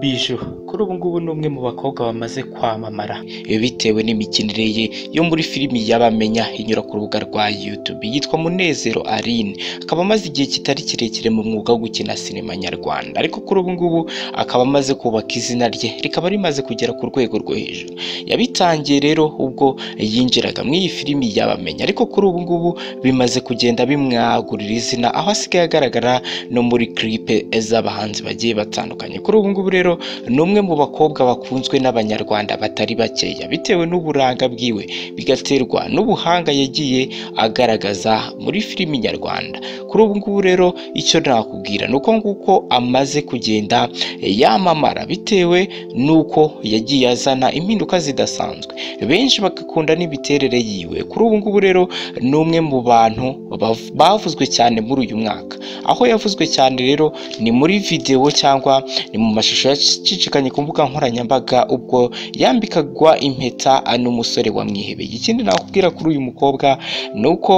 Bijou kuri ubu ngubu ni umwe mu bakobwa bamaze kwamamara bitewe n'imikinire ye yo muri filimi y'abamenya inyura ku rubuga rwa YouTube yitwa Munezero Aline akaba amaze igihe kitari kirekire mu mwuga wo gukina sinema nyarwanda ariko kuri ubu ngubu akaba amaze kubaka izina rye rikaba rimaze kugera ku rwego rwo hejuru yabitangiye rero ubwo yinjiraga muri iyi filimi y'abamenya ariko kuri ubu ngubu bimaze kugenda bimwagurira izina aho asigaye agaragara no muri clipe z'abahanzi bagiye batandukanye kuri ubu ngubu rero ni umwe mu bakobwa bakunzwe n'abanyarwanda batari bakeya bitewe n'uburanga bwiwe bigaterwa n'ubuhanga yagiye agaragaza muri filimi nyarwanda kuri ubu ngubu rero icyo nakubwira ni uko nguko amaze kugenda yamamara bitewe n'uko yagiye azana impinduka zidasanzwe benshi bagakunda n'imiterere yiwe kuri ubu ngubu rero ni umwe mu bantu bav- bavuzwe cyane muri uyu mwaka aho yavuzwe cyane rero ni muri videwo cyangwa ni mu mashusho yacicikanye ku mbuga nkoranyambaga ubwo yambikagwa impeta n'umusore wamwihebeye ikindi nakubwira kuri uyu mukobwa ni uko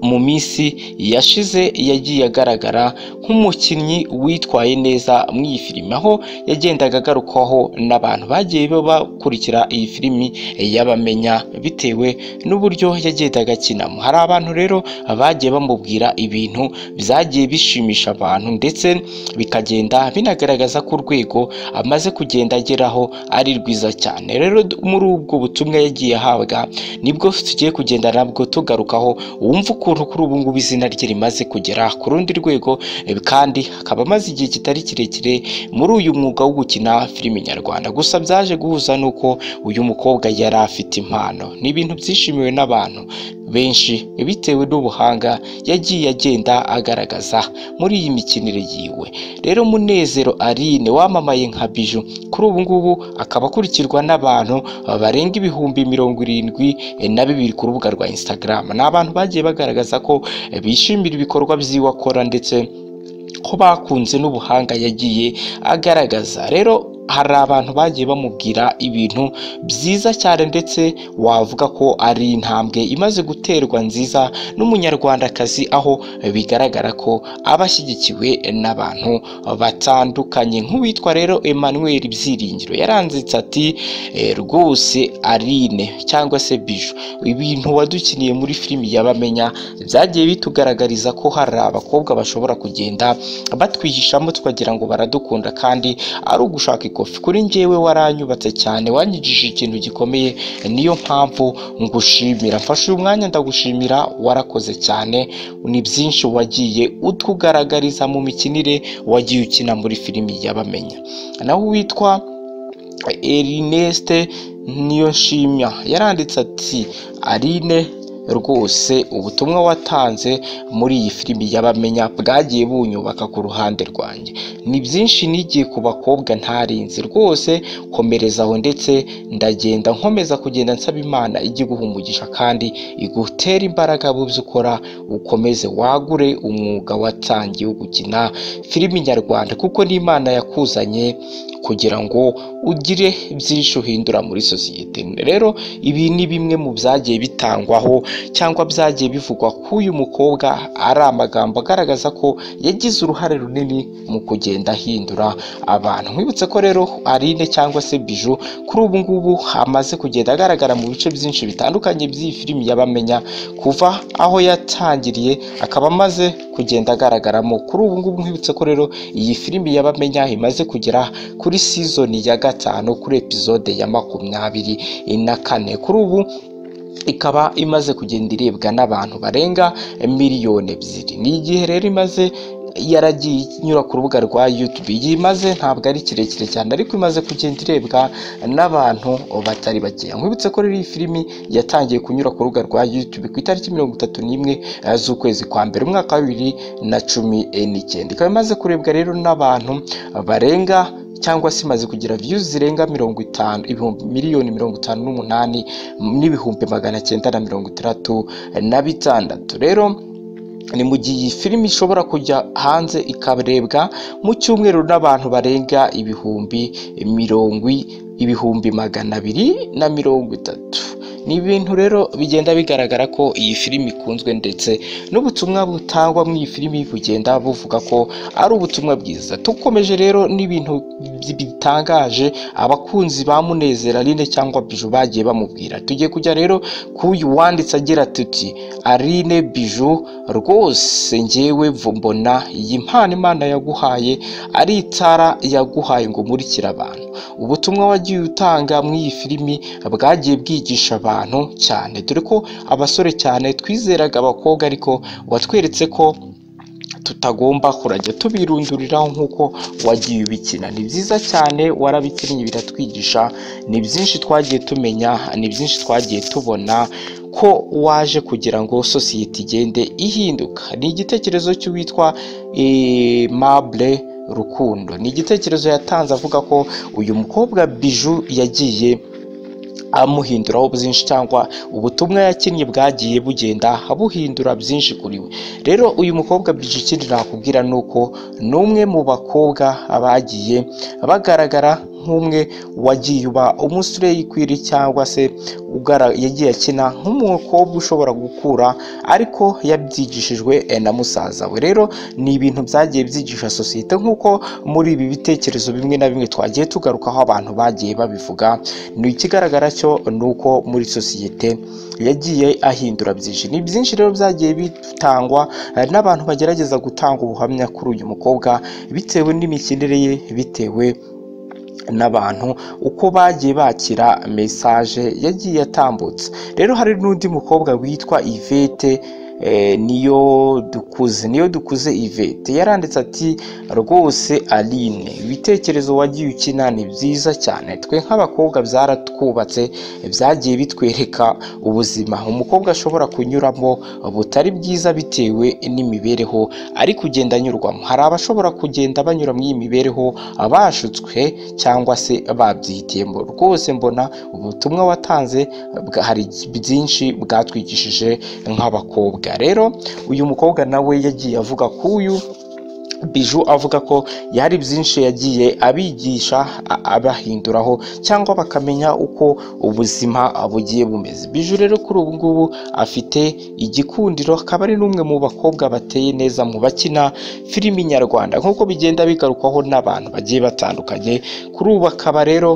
mu minsi yashize yagiye agaragara nk'umukinnyi witwaye neza muri iyi filime aho yagendaga agarukwaho n'abantu bagiye bakurikira iyi filimi y'abamenya bitewe n'uburyo yagendaga akinamo hari abantu rero bagiye bamubwira ibintu byagiye bishimisha abantu ndetse bikagenda binagaragaza ko urwego amaze kugenda ageraho ari rwiza cyane rero d- muri ubwo butumwa yagiye ahabwa nibwo tugiye kugenda nabwo tugarukaho wumva ukuntu kuri ubu ngubu izina rye rimaze kugera ku rundi rwego eh, kandi akaba amaze igihe kitari kirekire muri uyu mwuga wo gukina filimi nyarwanda gusa byaje guhuza n'uko uyu mukobwa yari afite impano ni ibintu byishimiwe n'abantu benshi bitewe n'ubuhanga yagiye agenda agaragaza muri iyi mikinire yiwe rero munezero aline wamamaye nka biju kuri ubu ngubu akaba akurikirwa n'abantu barenga ibihumbi mirongo irindwi eh, na bibiri ku rubuga rwa instagram ni abantu bagiye bagaragaza ko eh, bishimira ibikorwa by'iwe akora ndetse ko bakunze n'ubuhanga yagiye agaragaza rero hari abantu bagiye bamubwira ibintu byiza cyane ndetse wavuga ko ari intambwe imaze guterwa nziza n'umunyarwandakazi aho bigaragara ko aba ashyigikiwe n'abantu batandukanye nk'uwitwa rero Emmanuel Byiringiro yaranditse ati "Eh, rwose Aline cyangwa se Bijou ibintu wadukiniye muri filimi y'abamenya byagiye bitugaragariza ko hari abakobwa bashobora kugenda batwihishamo tukagira ngo baradukunda kandi ari ugushaka ikofi kuri njyewe waranyubatse cyane wanyigishije ikintu gikomeye niyo mpamvu ngushimira mfashe uyu mwanya ndagushimira warakoze cyane ni byinshi wagiye utugaragariza mu mikinire wagiye ukina muri filimi y'abamenya naho uwitwa Ernest Niyonshimya yaranditse ati Aline rwose ubutumwa watanze muri iyi filimi y'abamenya bwagiye bunyubaka ku ruhande rwanjye ni byinshi nigiye ku bakobwa ntarinzi rwose komereza aho ndetse ndagenda nkomeza kugenda nsaba imana ijye iguha umugisha kandi igutera imbaraga mu byo ukora ukomeze wagure umwuga watangiye wo gukina filimi nyarwanda kuko n'imana yakuzanye kugira ngo ugire byinshi uhindura muri sosiyete rero ibi ni bimwe mu byagiye bitangwaho cyangwa byagiye bivugwa ko uyu mukobwa ari amagambo agaragaza ko yagize uruhare runini mu kugenda ahindura abantu nkwibutse ko rero Aline cyangwa se Bijou kuri ubu ngubu amaze kugenda agaragara mu bice byinshi bitandukanye by'iyi filimi y'abamenya kuva aho yatangiriye akaba amaze kugenda agaragaramo kuri ubu ngubu nkwibutse ko rero iyi filimi y'abamenya imaze kugera kuri sizoni ya gatanu kuri episode ya makumyabiri na kane kuri ubu ikaba imaze kugenda irebwa n'abantu barenga miliyoni ebyiri ni igihe rero imaze yaragiye inyura ku rubuga rwa YouTube yimaze ntabwo ari kirekire cyane ariko imaze kugenda irebwa n'abantu batari bakeya nkwibutse ko rero iyi filimi yatangiye kunyura ku rubuga rwa YouTube ku itariki mirongo itatu n'imwe eh, z'ukwezi kwa mbere umwaka wa bibiri na cumi eh, n'icyenda ikaba imaze kurebwa rero n'abantu barenga cyangwa se imaze kugira views zirenga mirongo itanu ibihumbi miliyoni mirongo itanu n'umunani n'ibihumbi magana cyenda na mirongo itandatu na bitandatu rero ni mu gihe iyi filimi ishobora kujya hanze ikarebwa mu cyumweru n'abantu barenga ibihumbi mirongo i- ibihumbi magana abiri na mirongo itatu ni ibintu rero bigenda bigaragara ko iyi filimi ikunzwe ndetse n'ubutumwa butangwa muri iyi filimi bugenda buvuga ko ari ubutumwa bwiza tukomeje rero n'ibintu bitangaje abakunzi ba munezero Aline cyangwa Biju bagiye bamubwira tugiye kujya rero k'uyu wanditse agira tuti Aline Biju rwose njyewe mbona iyi mpano Imana yaguhaye ari itara yaguhaye ngo umurikire abantu ubutumwa wagiye utanga muri iyi filimi bwagiye bwigisha abantu cyane dore ko abasore cyane twizeraga abakobwa ariko watweretse ko tutagomba kurajya tubirunduriraho nk'uko wagiye ubikina ni byiza cyane warabikinnye biratwigisha ni byinshi twagiye tumenya ni byinshi twagiye tubona ko waje kugira ngo sosiyete igende ihinduka ni igitekerezo cy'uwitwa eh, mabure rukundo ni igitekerezo yatanze avuga ko uyu mukobwa biju yagiye amuhinduraho byinshi cyangwa ubutumwa yakinnye bwagiye bugenda buhindura byinshi kuri we rero uyu mukobwa bije ikindi nakubwira ni uko ni umwe mu bakobwa bagiye bagaragara nk'umwe wagiye uba umusureyikwiri cyangwa se ugara- yagiye akina nk'umukobwa ushobora gukura ariko yabyigishijwe eh, na musaza we rero ni ibintu byagiye byigisha sosiyete nk'uko muri ibi bitekerezo bimwe na bimwe twagiye tugarukaho abantu bagiye babivuga ni ikigaragara cyo ni uko muri sosiyete yagiye ahindura byinshi ni byinshi rero byagiye bitangwa eh, n'abantu bagerageza gutanga ubuhamya kuri uyu mukobwa bitewe n'imikinire ye bitewe n'abantu uko bagiye bakira mesaje yagiye atambutse rero hari n'undi mukobwa witwa ivete eh, niyo dukuze niyo dukuze ivete yaranditse ati rwose aline ibitekerezo wagiye ukina ni byiza cyane twe nk'abakobwa byaratwubatse byagiye bitwereka ubuzima umukobwa ashobora kunyuramo butari bwiza bitewe n'imibereho ari kugenda anyurwamo hari abashobora kugenda banyura muri iyi mibereho abashutswe cyangwa se babyihitiyemo rwose mbona ubutumwa watanze bwa- hari byinshi bwatwigishije nk'abakobwa rero uyu mukobwa nawe yagiye avuga ko uyu biju avuga ko yari byinshi yagiye abigisha a- abahinduraho cyangwa bakamenya uko ubuzima bugiye bumeze biju rero kuri ubu ngubu afite igikundiro akaba ari n'umwe mu bakobwa bateye neza mu bakina filimi nyarwanda nk'uko bigenda bigarukwaho n'abantu bagiye batandukanye kuri ubu akaba rero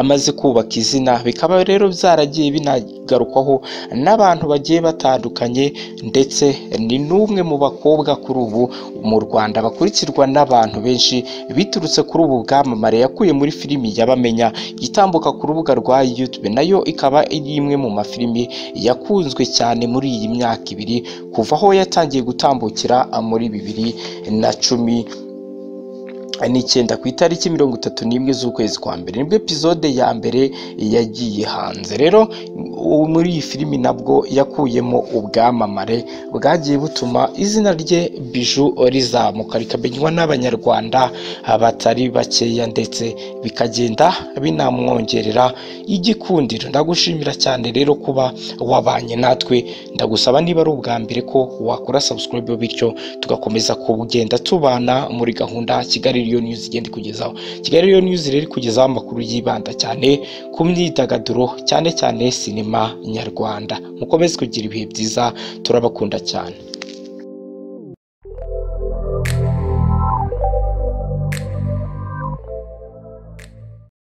amaze kubaka izina bikaba rero byaragiye binagarukwaho n'abantu bagiye batandukanye ndetse ni n'umwe mu bakobwa kuri ubu mu rwanda bakurikirwa n'abantu benshi biturutse kuri ubu bwamamare yakuye muri filimi y'abamenya itambuka ku rubuga rwa youtube nayo ikaba ari imwe mu mafilimi yakunzwe cyane muri iyi myaka ibiri kuva aho yatangiye gutambukira muri bibiri na cumi n'icyenda ku itariki mirongo itatu n'imwe z'ukwezi kwa mbere nibwo epizode ya mbere yagiye hanze rero ubu muri iyi filimi nabwo yakuyemo ubwamamare bwagiye butuma izina rye biju rizamuka rikamenywa n'abanyarwanda batari bakeya ndetse bikagenda binamwongerera igikundiro ndagushimira cyane rero kuba wabanye natwe ndagusaba niba ari ubwa mbere ko wakora subscribe bityo tugakomeza kugenda tubana muri gahunda Kigali Real News igenda ikugezaho Kigali Real News rero ikugezaho amakuru yibanda cyane ku myidagaduro cyane cyane sinema nyarwanda mukomeze kugira ibihe byiza turabakunda cyane